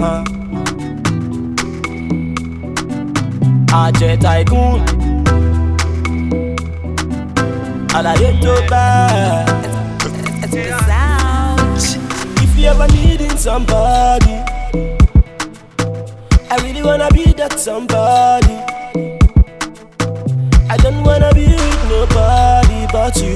Uh. Àjẹ tycoon. Àlàyé tó bá. If you ever needing somebody, I really wanna be that somebody. I don't wanna be with nobody but you.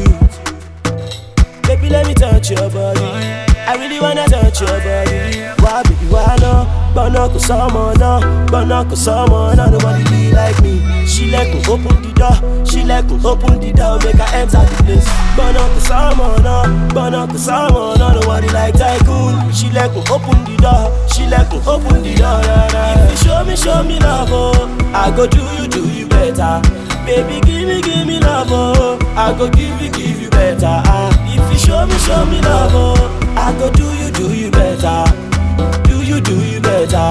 Baby, let me touch your body. I really wanna touch your body. Why, baby, why no? Bono ko someone, no. Bono ko someone, no. Nobody be like me. She let me open the door. She let me open the door. Make her enter the place. Bono ko someone, no. Bono ko someone, no. Nobody like tycoon. She let me open the door. She let me open the door. Nah, nah. If you show me, show me love, oh, I go do you, do you better. Baby, give me, give me love, oh. I go give you, give you better. Ah, if you show me, show me love, oh. I go do you, do you better. Do you, do you better.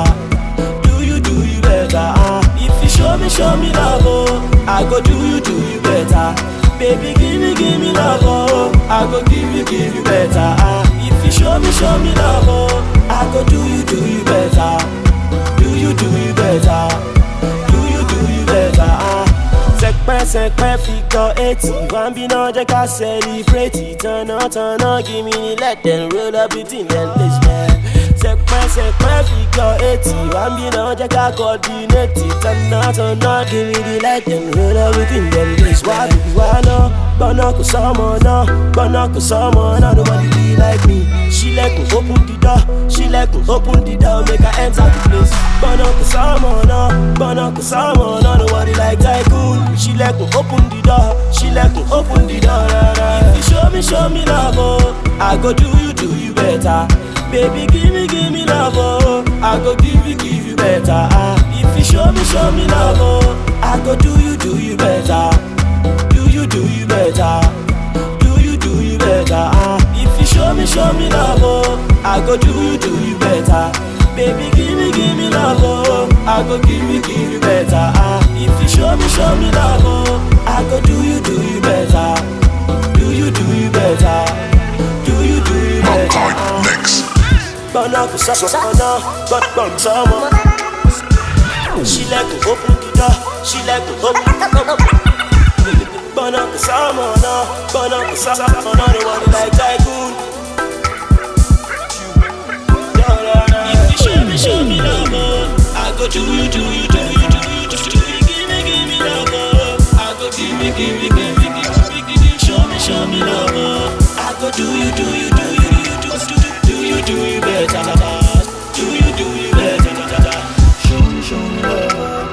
Do you, do you better. Ah, if you show me, show me love, oh. I go do you, do you better. Baby, give me, give me love, oh. I go give you, give you better. Ah, if you show me, show me love, oh. I go do you, do you better. Do you, do you better. Do you, do you better. Ah. Sẹpẹ́ sẹpẹ́ figure eighty One be náà jẹ́ ká celebrate Tọ̀nà tọ̀nà give me the let them roll up between them place man. Sẹpẹ́ sẹpẹ́ figure eighty One be náà jẹ́ ká coordinate Tọ̀nà tọ̀nà give me the let them roll up between them place Wá bìbí wá náà gbọ́nà kò sọ́mọ náà gbọ́nà kò sọ́mọ náà Nobody be like me Ṣílẹ̀kùn open the door Ṣílẹ̀kùn open the door make I enter the place Gbọ́nà kò sọ́mọ náà gbọ́nà kò sọ́mọ náà Nobody like tycoon Ṣílẹ̀kùn open the door Ṣílẹ̀kùn open the door rárá. If you show me show me love oh I go do you do you better Baby give me give me love oh I go give you give you better ah. If you show me show me love oh I go do you do you better Do you do you better Do you do you better ah. If you show me show me love oh I go do you do you better Baby give me give me love oh I go give you give you better ah. If you show me show me love oh I go do you do you better Do you do you better Do you do you better ah. Mix. Gbọ́nà kò sọ́mọ gbọ́n sọ́mọ. Ṣílẹ̀kùn open the door, ṣílẹ̀kùn open Gbọ́nà kò sọ́mọ náà, gbọ́nà kò sọ́mọ náà, ni wọ́n ní like tycoon. If you show me, show me love, oh, I go do you, do you, do you, do you, do you, give me, give me love, oh, I go give me, give me, give me, give me, give me, show me, show me love, oh, I go do you, do you, do you, do you, do you, do you, do you better, do you, do you better, show me, show me love.